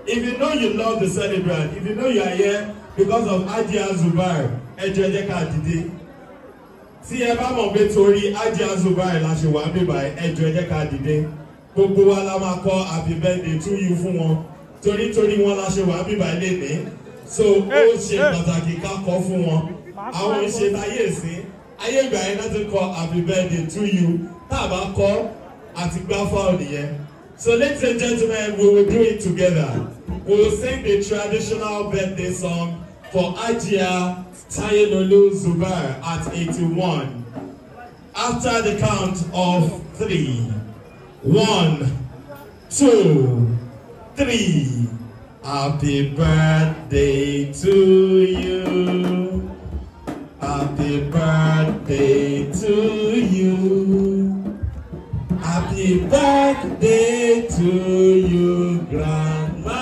if you know you love the celebrant if you know you are here because of Hajia Zubair ẹ jọ̀ọ́ ẹ jẹ́ ká dìde tí ẹ bá mọ̀ pé torí Hajia Zubair la ṣe wà níbà ẹ jọ̀ọ́ ẹ jẹ́ ká dìde gbogbo wa la máa kọ happy birthday to you fún wọn torí torí wọn la ṣe wà níbà lénìí so ó ṣe pàtàkì ká kọ fún wọn àwọn ìṣe ayé ìsín ayé ìgbà yẹn láti kọ happy birthday to you tá a bá kọ àti gbá fáwọn nìyẹn so ladies and gentlemen we will do it together we will sing the traditional birthday song for Hajia Tayelolu Zubair at eighty-one after the count of three one two three happy birthday to you. Happy birthday to you. Happy birthday to you, Grandma.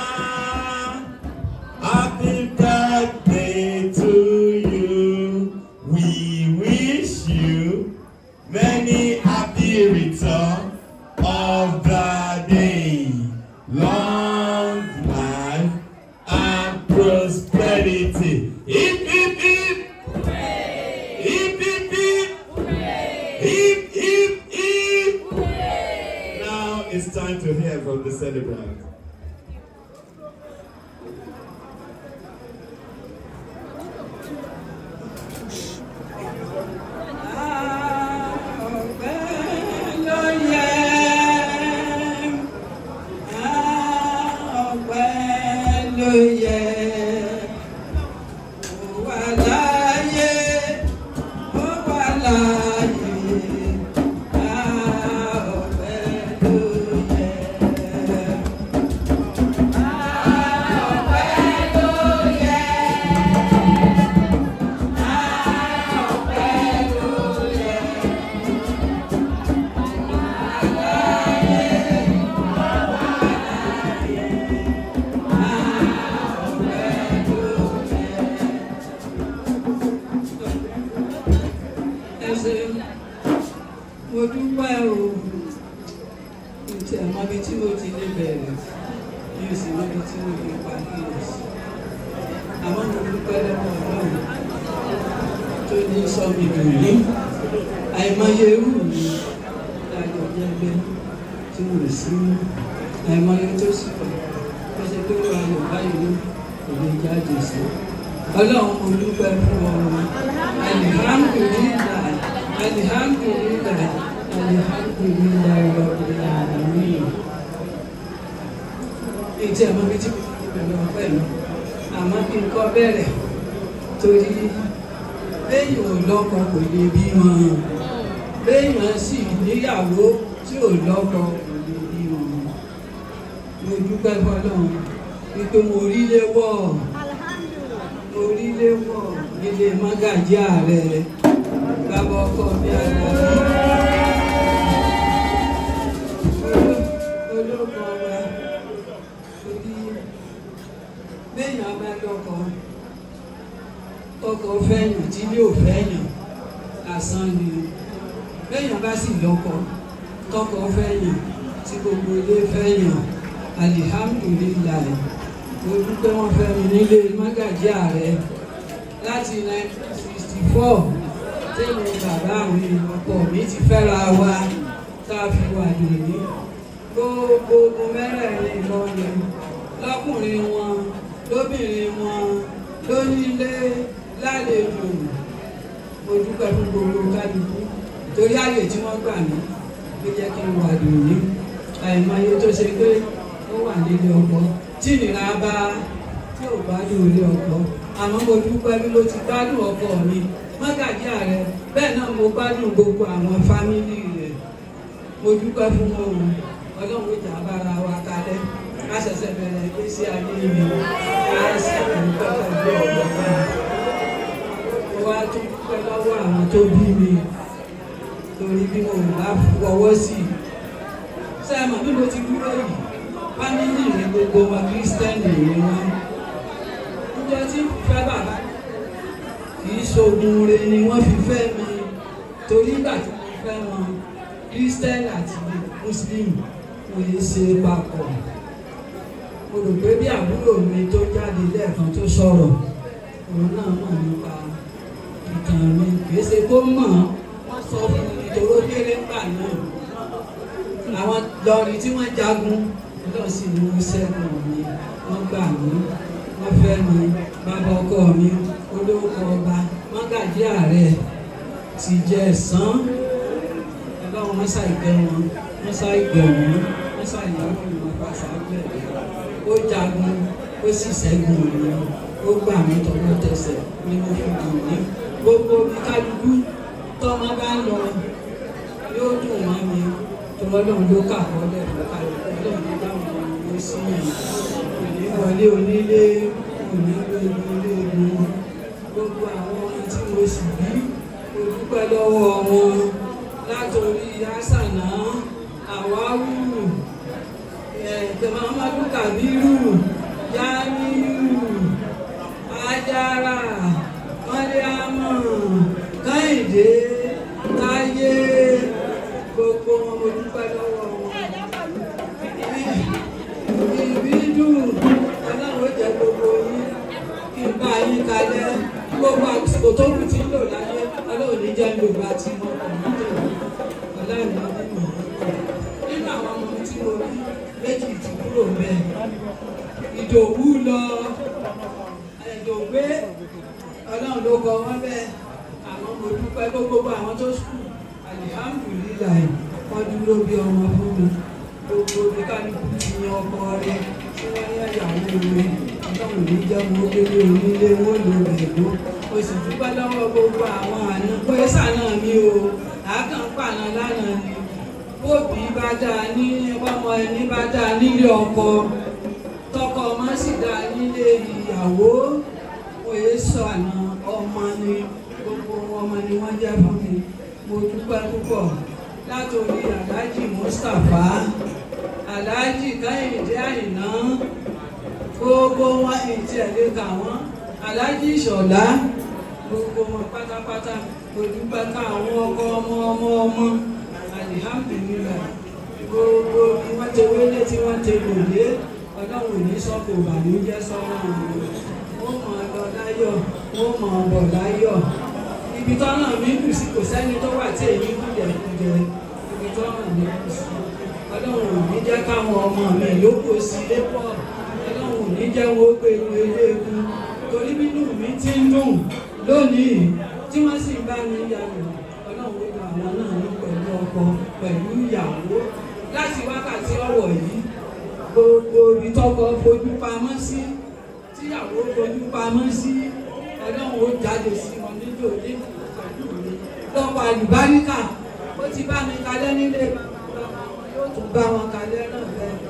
Happy birthday to you. We wish you many happy return of the day. Long life and prosperity. Hip, hip, hip. Hip, hip, hip. Hip, hip, hip. Now it's time to hear from the celebrant. mo dúpẹ́ o ìtì àmọ́bi tí mo ti lè bẹ̀rẹ̀ mi ò sì mọ́bi tí mo fi parí rẹ̀ sí àmọ́ mo dúpẹ́ lọ́wọ́ ọlọ́run tó ní sọ mi dùn ní àìmọye irú mi lájọ jẹ́gbẹ́ tí mo sí àìmọye tó sì pọ̀ tó ṣe pé wà lọ báyìí ló kò lè jáde sí ọlọ́run mo dúpẹ́ fún ọ alihamdulilayi alihamdulilayi alihamdulilayi rabbil alamin ìtì àmọ́ bí tí mo ti bẹ̀rẹ̀ ọ̀pẹ́ mi àmọ́ kí n kọ́ bẹ̀rẹ̀ torí béèyàn ò lọ́kọ kò lè bí wọn béèyàn sì níyàwó tí ò lọ́kọ kò lè bí wọn mo dúpẹ́ fọlọ́run wípé mo rí léwọ́ mo rí léwọ́ nílé mágàjí ààrẹ bàbá ọkọ mi àgbà olóko wa torí béèyàn bá lọ́kọ ọkọ fẹ́yàn tí ilé ò fẹ́yàn lásán ni béèyàn bá sì lọ́kọ tọkọ fẹ́yàn tí gbogbo ilé fẹ́yàn alihamdulilayi mo dúpẹ́ wọ́n fẹ́ mi nílé mágàjí ààrẹ láti 1964 tẹ́lẹ̀ bàbá mi ọkọ mi ti fẹ́ra wa tá a fi wà lónìí gbogbo ogun mẹ́rẹ̀ẹ̀rin lọ́yẹ̀ lọ́kùnrin wọn lóbìnrin wọn lónílé lálejò mo dúpẹ́ fún gbogbo kálukú torí àyè tí wọ́n gbà mí ló jẹ́ kí n wà lónìí àìmọye tó ṣe pé ó wà nílé ọkọ tí ìnira bá tí ò bá dùn ilé ọkọ àmọ́ mo dúpẹ́ bí mo ti gbádùn ọkọ mi mọ́gàjí ààrẹ bẹ́ẹ̀ náà mo gbádùn gbogbo àwọn fámìlì rẹ̀ mo dúpẹ́ fún wọn o ọlọ́run ìjà bára wa kalẹ̀ a ṣẹ̀ṣẹ̀ bẹ̀rẹ̀ ìgbésí ayé mi a sì dúpẹ́ pẹ̀lú ọ̀gbọ̀n náà mo wá tún dúpẹ́ lọ́wọ́ àwọn tó bí mi torí bí mo bá fọwọ́ sí i sẹ́ẹ̀mọ̀ bí mo ti dúró yìí fámìlì mi gbogbo wa kírísítẹ́nì ni wọ́n níjọ́ tí fẹ́ bàbá kì í ṣoògùn re ni wọ́n fi fẹ́ mi torí ìgbà tí mo fẹ́ wọn kírísítẹ́nì àti mùsùlùmí kò lè ṣe papọ̀ mo rò pé bí àbúrò mi tó jáde lẹ́ẹ̀kan tó sọ̀rọ̀ òun náà mọ̀ nípa ìtàn mi kì í ṣe kó mọ̀ wọ́n sọ fún mi nítorí ó kéré ńgbà náà àwọn lọrin tí wọ́n jagun lọ sí ní sẹ́gun mi wọ́n gbà mí wọ́n fẹ́ mi bàbá ọkọ mi olówó ọba mọ́gàjí ààrẹ ti jẹ́ ẹ̀sán ọlọ́run wọ́n ṣàìgbẹ́ wọn wọ́n ṣàìgbẹ́ wọn wọ́n ṣàìyàwó wọn pàṣẹ àgbẹ̀dẹ ó jagun ó sì ṣẹ́gun mi ó gbà mí tọwọ́ tẹsẹ̀ ní mo fi dùn mí gbogbo mi kálukú tọ́mọ bá ń lọ yóò dùn mọ́ mi tọ́lọ́dún ló kà kọ́lẹ̀ ló kà lọ́dún ló dáhùn ló sí yìí òní wọlé onílé òní gbogbo ilé egun gbogbo àwọn ọmọ tí mo sì bí mo dúpẹ́ lọ́wọ́ wọn látòrí asànà àwáwù ẹ̀ẹ́dẹ̀mọ́mọ́dún kàbírù yáníyù ajára mọ́ríámọ̀ káyìndé táyé gbogbo wọn mo dúpẹ́ lọ́wọ́ wọn. ìbídùn ọlọ́run ó jẹ́ gbogbo yín kí n bá yín kalẹ̀ gbogbo àsìkò tó kù tí ń lò láyé ọlọ́run ní jẹ́ ló bá ti mọ ọ̀nà tó ọlọ́run ní mímọ́. nínú àwọn ọmọ tí mo rí méjì ti kúrò bẹ́ẹ̀ ìdòwú lọ ẹ̀dọ̀gbé ọlọ́run ló kọ wọ́n bẹ́ẹ̀ àwọn mo dúpẹ́ gbogbo àwọn tó sùn alihamdulilayi wọ́n dúró bí ọmọ fún mi gbogbo mi kálukú ti yan ọkọ rẹ tí wọ́n yẹ ìyàwó rẹ ọlọ́run ní jẹ́ mo gbélé onílé wọn lò rẹ̀gbọ́ mo sì dúpẹ́ lọ́wọ́ gbogbo àwọn àna pé sànà mi o àákàn pààlà lánàá ni bóbi bá dáa ní ọmọ ẹni bá dáa nílé ọkọ tọkọ ọmọ sì dáa nílé ìyàwó òye sànà ọmọ ni gbogbo ọmọ ni wọ́n jẹ́ fún mi mo dúpẹ́ púpọ̀ látòrí aláàjì mustapha aláàjì káyìndé àyìnà gbogbo wọn ètí ẹ̀lẹ́ kà wọ́n aláàjì ìṣọ̀lá gbogbo wọn pátápátá mo dúpẹ́ káwọn ọkọ ọmọ ọmọ ọmọ alihamdulilayi gbogbo bí wọ́n ti wélé tí wọ́n ti lòdì ọlọ́run ní sọ́kò ìbànújẹ́ sọ́rọ̀ wọn mọ̀ ọ́ lọ láyọ̀ wọ́n mọ̀ ọ́ bọ̀ láyọ̀ ibi tó ràn mí kù sí kò sẹ́ni tó wà tí èyí kùdẹ̀kùdẹ̀ ibi tó ràn mí kù sí ọlọ́run ò ní jẹ́ káwọn ọmọ mi yókù sí lépọ̀ ọlọ́run ò ní jẹ́ wọ́n gbé inú eléegun torí bínú mi ti ń dùn lónìí tí wọ́n sì bá mi yàgò ọlọ́run ó gba àwọn náà ní pẹ̀lú ọkọ pẹ̀lú ìyàwó láti wákàtí ọ̀wọ̀ yìí gbogbo ibi tọkọ fojú pamọ́ sí tíyàwó fojú pamọ́ sí ọlọ́run ó jáde sí wọn níjó ní lọ́pọ̀ àlùbáríkà ó ti bá mi kalẹ́ nílé yóò tún bá wọn kalẹ́ náà bẹ́ẹ̀